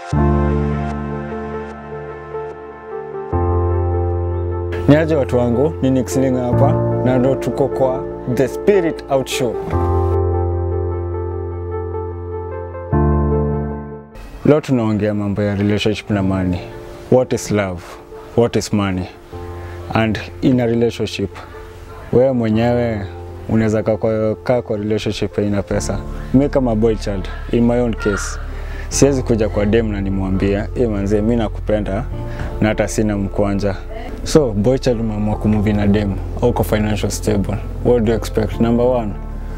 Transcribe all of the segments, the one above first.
Niaje watu wangu, ni Nick Slinga hapa na ndo tuko kwa The Spirit Out Show. Leo tunaongea mambo ya relationship na money. What is love? What is money? And in a relationship, wewe mwenyewe unaweza kaa kwa, kaa kwa relationship haina pesa. Mi kama boy child, in my own case, siwezi kuja kwa dem na nimwambia e, manzee mi nakupenda na hata sina mkwanja. So boy child umeamua kumuvi na dem au kwa financial stable, what do you expect? Number one,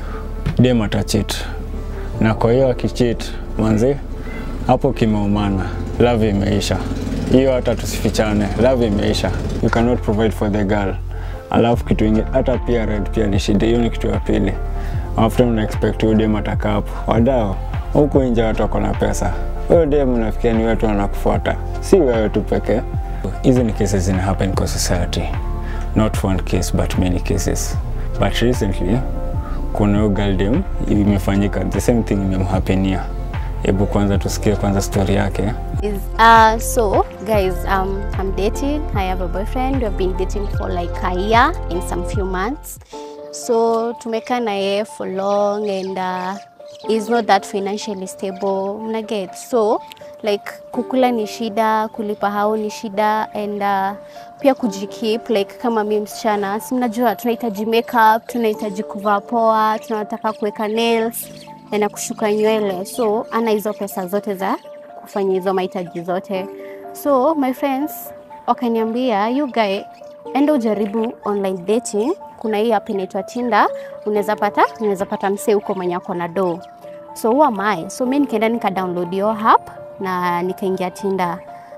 dem atacheat, na kwa hiyo akicheat, manzee hapo kimeumana, love imeisha. Hiyo hata tusifichane, love imeisha. You cannot provide for the girl. Alafu kitu ingine hata pia red pia ni shida, hiyo ni kitu ya pili. After una expect huyo dem atakaa hapo, wadao huku nje watu wako na pesa, huyo dem unafikia ni watu wanakufuata, si wewe tu pekee. Hizi ni cases zina happen kwa society, not one case but many cases. But recently kuna huyo girl dem imefanyika the same thing imemhapenia. Hebu kwanza tusikie kwanza story yake. Is uh so guys um I'm dating. I have a boyfriend. We've been dating for like a year and some few months. So tumekaa na yeye for long and uh, he's not that financially stable. Mna get so like kukula ni shida, kulipa hao ni shida and uh, pia kujikeep like kama mi msichana, si mnajua tunahitaji makeup, tunahitaji kuvaa poa, tunataka kuweka nails na kushuka nywele, so ana hizo pesa zote za kufanya hizo mahitaji zote. So my friends wakaniambia, you guy, enda ujaribu online dating. Kuna hii app inaitwa Tinder, unaweza pata unaweza pata msee huko mwenye ako na do. So who am I? So mi nikaenda nika download hiyo app na nikaingia Tinder.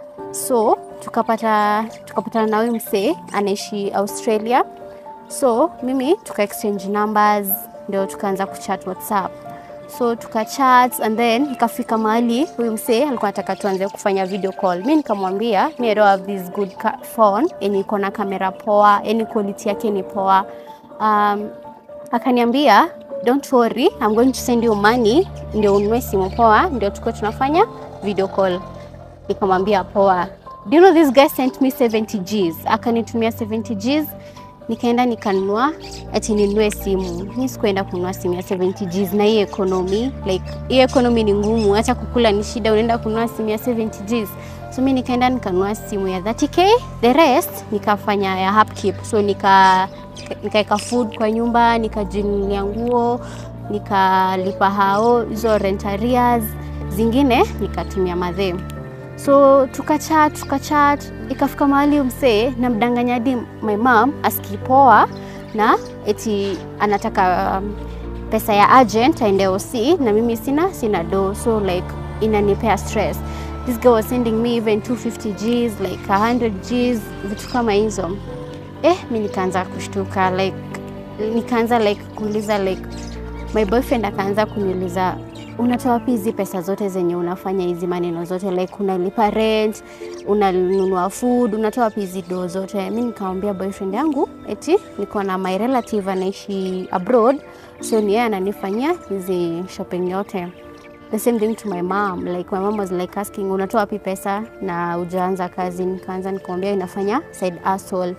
So tukapata tukapatana na huyu msee anaishi Australia. So mimi tuka exchange numbers, ndio tukaanza kuchat WhatsApp so tukachat and then ikafika mahali huyu msee alikuwa anataka tuanze kufanya video call. Mi nikamwambia mi I don't have this good ca- phone yenye iko na kamera poa, yani quality yake ni poa. Um, akaniambia don't worry, I'm going to send you money ndio ununue simu poa, ndio tukuwe tunafanya video call. Nikamwambia poa. Do you know this guy sent me 70 Gs, akanitumia 70 Gs nikaenda nikanunua ati ninunue simu. Mi sikuenda kununua simu ya 70 Gs na hii economy, like hii economy ni ngumu, hata kukula ni shida, unaenda kununua simu ya 70 Gs. So mi nikaenda nikanunua simu ya 30k, the rest nikafanya ya upkeep. So nika nikaweka food kwa nyumba, nikajinunulia nguo, nikalipa hao hizo rent arrears, zingine nikatumia madhe so tukachat tukachat ikafika mahali msee namdanganya hadi my mom askipoa na eti anataka um, pesa ya agent aende OC na mimi sina sina do so like inanipea stress this girl was sending me even 250 Gs like 100 Gs vitu kama hizo eh mi nikaanza kushtuka like nikaanza like kuuliza like my boyfriend akaanza kuniuliza unatoa wapi hizi pesa zote zenye unafanya hizi maneno zote like unalipa rent unanunua food unatoa wapi hizi doo zote mi nikamwambia boyfriend yangu eti niko na my relative anaishi abroad so ni yeye ananifanyia hizi shopping yote the same thing to my mom like my mom was like asking unatoa wapi pesa na ujaanza kazi nikaanza nikamwambia inafanya side hustle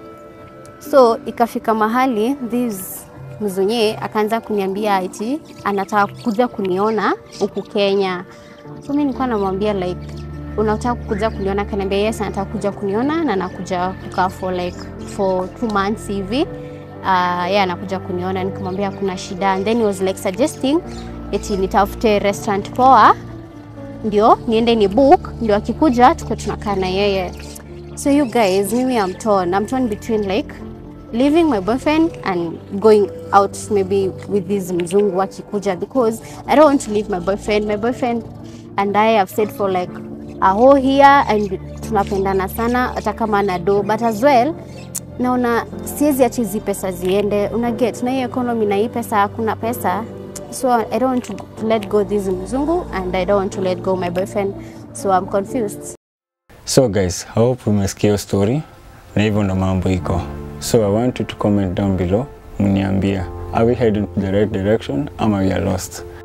so ikafika mahali this mzunye akaanza kuniambia eti anataka kuja kuniona huku Kenya. So mimi nilikuwa namwambia like unataka kuja kuniona? Akaniambia yes, anataka kuja kuniona na anakuja kukaa for like for two months hivi. Uh, yeye anakuja kuniona, nikamwambia kuna shida, and then he was like suggesting eti nitafute restaurant poa ndio niende ni book ndio akikuja tuko tunakaa na yeye. So you guys, mimi I'm torn. I'm torn between like leaving my boyfriend and going out maybe with this mzungu akikuja because I don't want to leave my boyfriend. My boyfriend and I have stayed for like a whole year and tunapendana sana hata kama na do but as well naona siwezi acha hizi pesa ziende una get na hii economy na hii pesa hakuna pesa so I don't want to, to let go this mzungu and I don't want to let go my boyfriend so I'm confused So guys, I hope umesikia hiyo story na hivyo ndo mambo iko. So I want you to comment down below mniambia are we heading to the right direction ama we are lost.